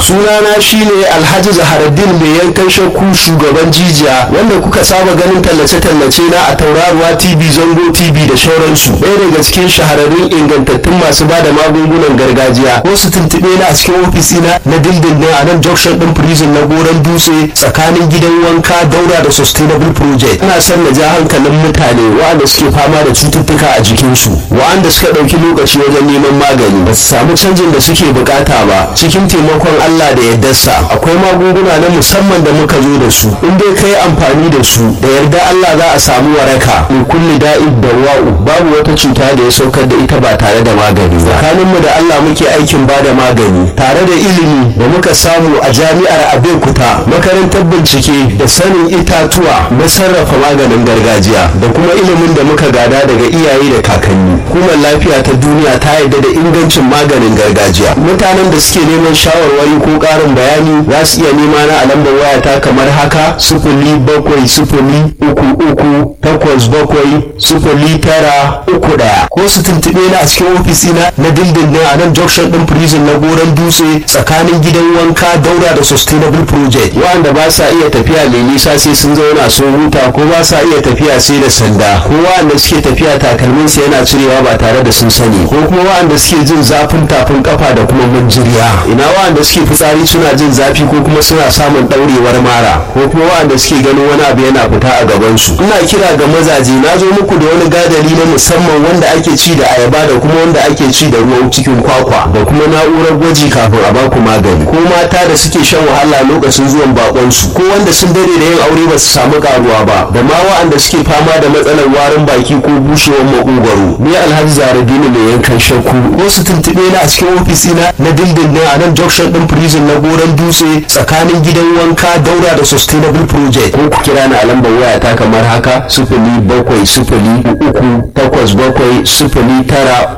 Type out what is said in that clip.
sunana shine alhaji zaharaddin mai yankan shakku shugaban jijiya wanda kuka saba ganin tallace-tallace na a tauraruwa tv zango tv da shauransu ɗaya daga cikin shahararrun ingantattun masu ba da magungunan gargajiya ko su tuntuɓe na a cikin ofisina na dindindin a nan junction ɗin prison na goron dutse tsakanin gidan wanka daura da sustainable project ina son na ja hankalin mutane waɗanda suke fama da cututtuka a jikinsu waɗanda suka ɗauki lokaci wajen neman magani ba su samu canjin da suke bukata ba cikin taimakon Allah da yardarsa akwai magunguna na musamman da muka zo da su in dai kai amfani da su da yarda Allah za a samu waraka in kulli da'id da wa'u babu wata cuta da ya saukar da ita ba tare da magani ba tsakaninmu da Allah muke aikin ba da magani tare da ilimi da muka samu a jami'ar Abeokuta makarantar bincike da sanin itatuwa na sarrafa maganin gargajiya da kuma ilimin da muka gada daga iyaye da kakanni hukumar lafiya ta duniya ta yarda da ingancin maganin gargajiya mutanen da suke neman shawarwari ko ƙarin bayani za su iya nema na a lambar wayata kamar haka sifili bakwai sifili uku uku takwas bakwai sifili tara uku ɗaya ko su tuntuɓe ni a cikin ofisina na dindindin a nan junction ɗin prison na goron dutse tsakanin gidan wanka daura da sustainable project wanda ba sa iya tafiya mai nisa sai sun zauna sun huta ko ba sa iya tafiya sai da sanda ko wanda suke tafiya takalmin sa yana cirewa ba tare da sun sani ko kuma wanda suke jin zafin tafin kafa da kuma manjiriya ina wanda suke fitsari suna jin zafi ko kuma suna samun daurewar mara ko kuma wanda suke ganin wani abu yana fita a gaban su ina kira ga mazaje na zo muku da wani gadari na musamman wanda ake ci da ayaba da kuma wanda ake ci da ruwan cikin kwakwa da kuma na'urar gwaji kafin a baku magani ko mata da suke shan wahala lokacin zuwan bakon su ko wanda sun dare da yin aure ba su samu karuwa ba da ma wa'anda suke fama da matsalar warin baki ko bushewar makogwaro ni alhaji zaradini mai yankan shakku ko su tuntuɓe na a cikin ofisina na dindindin a nan junction din prison na goron dutse tsakanin gidan wanka daura da sustainable project ko ku kira ni a lambar waya ta kamar haka sifili bakwai sifili uku takwas bakwai sifili tara